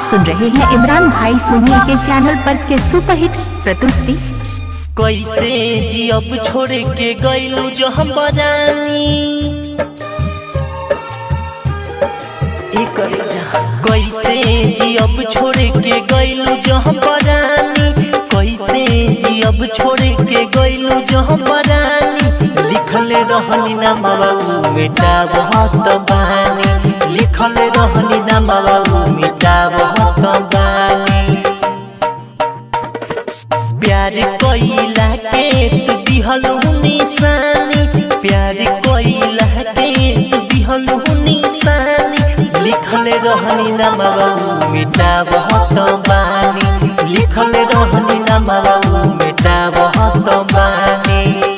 सुन रहे हैं इमरान भाई सोनी के चैनल पर के सुपरहिट प्रस्तुति कैसे जियब छोड़ के गईलू जो हम बजानी एकर जा कैसे जियब छोड़ के गईलू जो हम बजानी कैसे जियब छोड़ के गईलू जो हम बजानी लिखल रहनी ना बाबू बेटा बहुत बानी लिखल रहनी ना बाबू बेटा बहुत बानी प्यार कोइला के तू दिहलु निशानी प्यार कोइला के तू दिहलु निशानी लिखल रहनी ना बाबू मिटा बहुत बानी लिखल रहनी ना बाबू मिटा बहुत बानी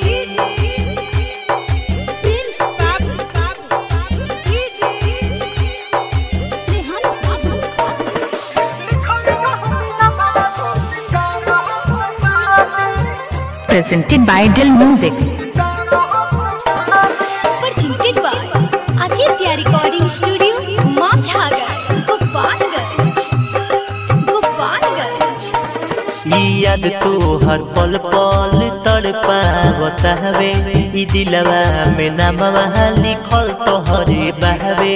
presented by Dill Music. presented by Aditya Recording Studio, Machhagar, Gopalganj. Gopalganj. ई याद तो हर पल पल तड़पावता हवे ई दिलवा में नामवा लिखल तो हरे बहवे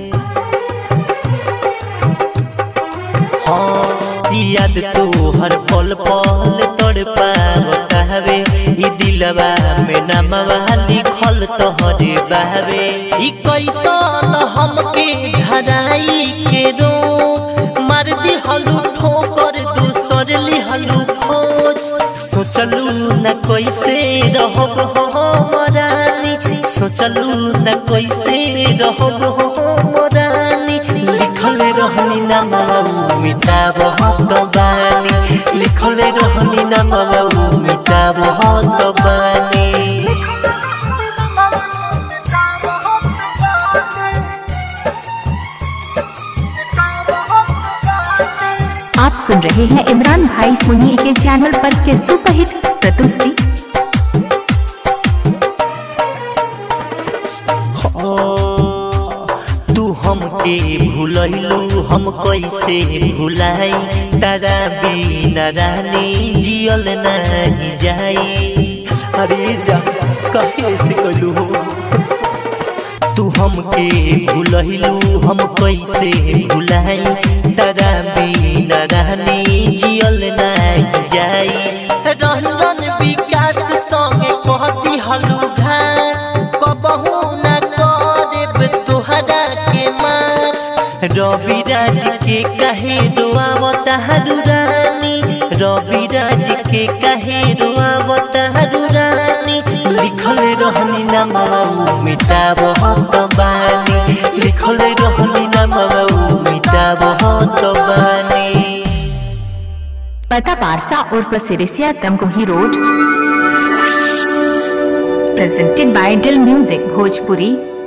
हाँ ई याद तो हर पल पल तड़पावता हवे ई दिलवा में नामवा लिखल तो हरे बहवे ई कैसन हमके धराई के रो मार दिहलू ठोकर दूसर लिहलू खोज सोचलू न कैसे रहब हमरानी सोचलू न कैसे रहब हमरानी लिखल रहनी ना बाबू मिटा बहुत बानी लिखल रहनी ना बाबू मिटा बहुत बानी आप सुन रहे हैं इमरान भाई सोनी के चैनल पर के सुपरहिट प्रस्तुति तू हमके भूलैलू हम कैसे भुलाई तारा बिना रानी जियल नहीं जाई अरे जा कहे से कलू तू हमके भूलैलू हम कैसे भुलाई तारा बिना रानी जियल नहीं जाई रंजन विकास संगे कहती हलू घाट कबहू न करब तोहरा के माँ रवि राज के कहे रोआवता हरू रानी रवि राज के कहे रोआवता हरू रानी लिखल रहनी ना बाबू मिटा बहुत बानी लिखल रहनी ना बाबू मिटा बहुत बानी पता पारसा उर्फ Sirisiya Tamkuhi road presented by Dill Music Bhojpuri